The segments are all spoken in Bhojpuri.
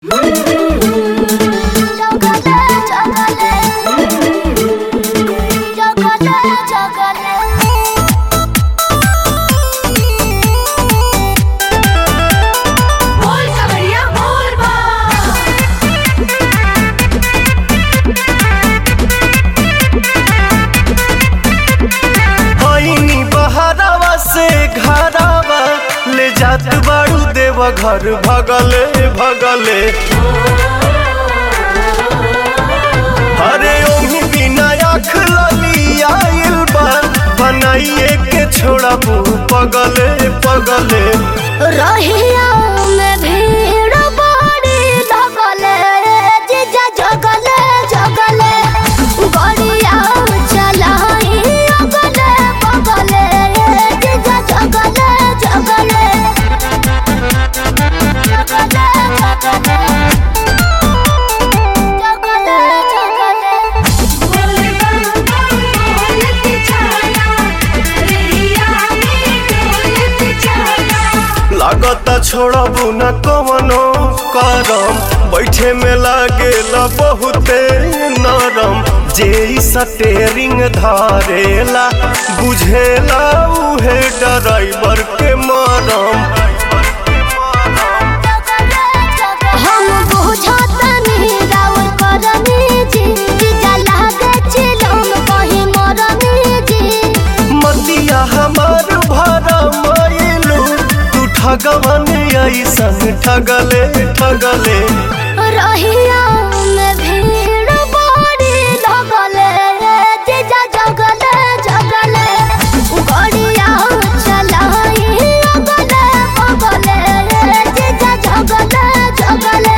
जात बाड़ू देव घर भगले भगले अरे ओही बिना आँख लली आइल बा बनाइए के छोड़ा पगले पगले रहिया में भीड़ बड़ी लगले जीजा जगले जगले गड़िया चलाई अगले बगले जीजा जगले जगले जगले जगले जगले जगले लागता छोड़बू न कवनो करम बैठे में लागेला बहुते नरम जे इ स्टेरिंग धारेला बुझेला उहे ड्राइवर के मरम हम बुझतनी राउर करनी जी जीजा लागे चिलम कहीं मरनी जी मतिया हमार भरा मायलू तू ठगवन ऐसन ठगले ठगले रहिया में भीड़ बड़ी लगले जीजा जगले जगले गड़िया चलाई अगले बगले जीजा जगले जगले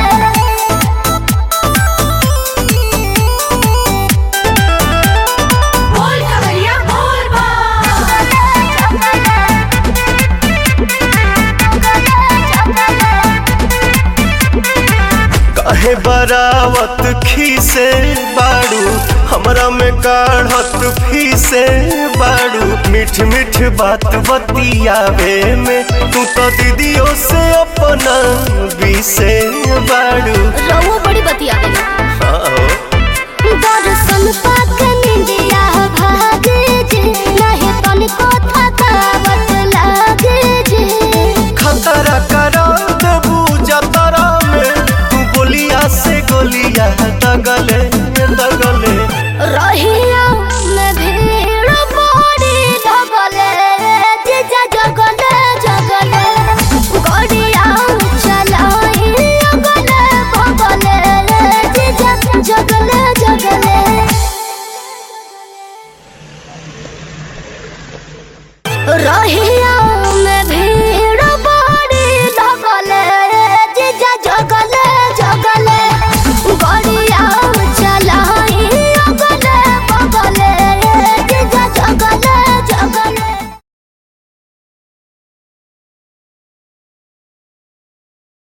काहे बरावत खीसे बाड़ू हमरा में काढ़त फीसे बाड़ू मीठ मीठ बात बतियावे में तू तो दीदियों से अपना बीसे बाड़ू रहुआ बड़ी बतिया गई हाँ हो। दर्शन पाक निंदिया भागे जे नहीं तनिको थकावट लागे जे खतरा करा देबू जतरा में तू गोलिया से गोलिया दगले दगले रहिया में भीड़ बड़ी लगले जीजा जगले जगले गड़िया चलाई अगले बगले जीजा जगले जगले रहिया